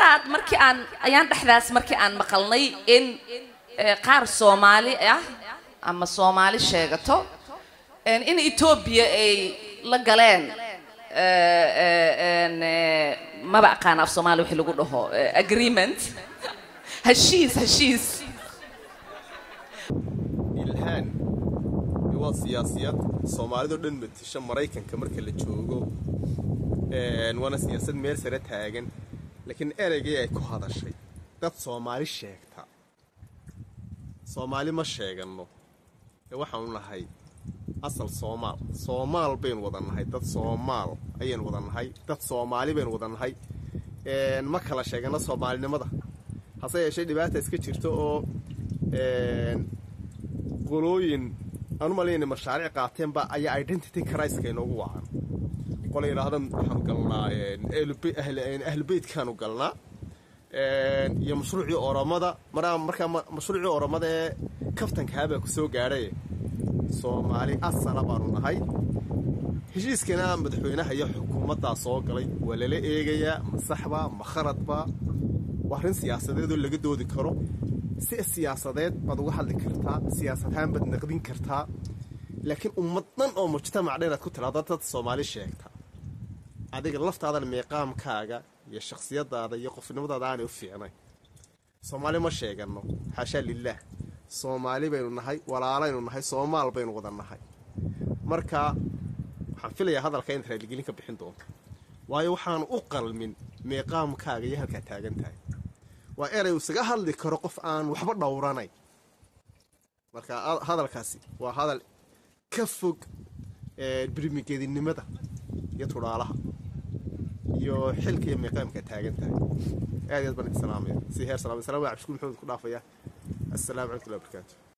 daraad markii aan ayaan dhexdaas markii aan maqalnay in qaar soomaali ah ama soomaali sheegato in etoobiya ay la galeen maba aqaan af soomaali wixii lagu dhaho agreement heshiis heshiis ilhaan waa siyaasiyad soomaalidoo dhan matisha maraykanka marka la joogo waana siyaasad meel sare taagan laakiin ereygii ay ku hadashay dad soomaali sheegta soomaali ma sheeganno ee waxaanu nahay asal soomaal soomaal baynu wada nahay dad soomaal ayaynu wada nahay dad soomaali baynu wada nahay ma kala sheeganno soomaalinimada hase yeeshee dhibaata iska jirta oo qolooyin aanu malayna mashaariic qaateenba ayaa identity criska inoogu wacan qola yidhaahda waxaanu galnaa ahlubeytkaanu galnaa iyo mashruucii oromada markaa mashruucii oromada ee kaftankaabaa ku soo gaadhay soomaali asala baanu nahay heshiiskana madaxweynaha iyo xukuumaddaa soo galay waa lala eegayaa ma saxba ma khaladba waa arrin siyaasadeedoo laga doodi karo si siyaasadeed baad uga hadli kartaa siyaasadahaan baad naqdin kartaa laakiin ummad dhan oo mujtamac dhan aad ku tiraado dad soomaali sheegta adiga laftaadan meeqaamkaaga iyo shakhsiyadaada iyo qofnimadaada aanay u fiicnay soomaali ma sheeganno xaashaa lilaah soomaali baynu nahay walaalaynu nahay soomaal baynu wada nahay marka waxaan filayaa hadalka inaad raaligelin ka bixin doonto waayo waxaan u qalmin meeqaamkaaga iyo halkaa taagan tahay waa erey isaga hadli karo qof aan waxba dhowranayn marka hadalkaasi waa hadal ka fog birmigeedinimada iyo tudhaalaha iyo xilka iyo meeqaamka taagan tahay aad aad baan idin salaamaya si heer salaam salaam waa cabdishukuur maxamed ku dhaafaya assalaamu calaykum warahmatullahi wabarakaatu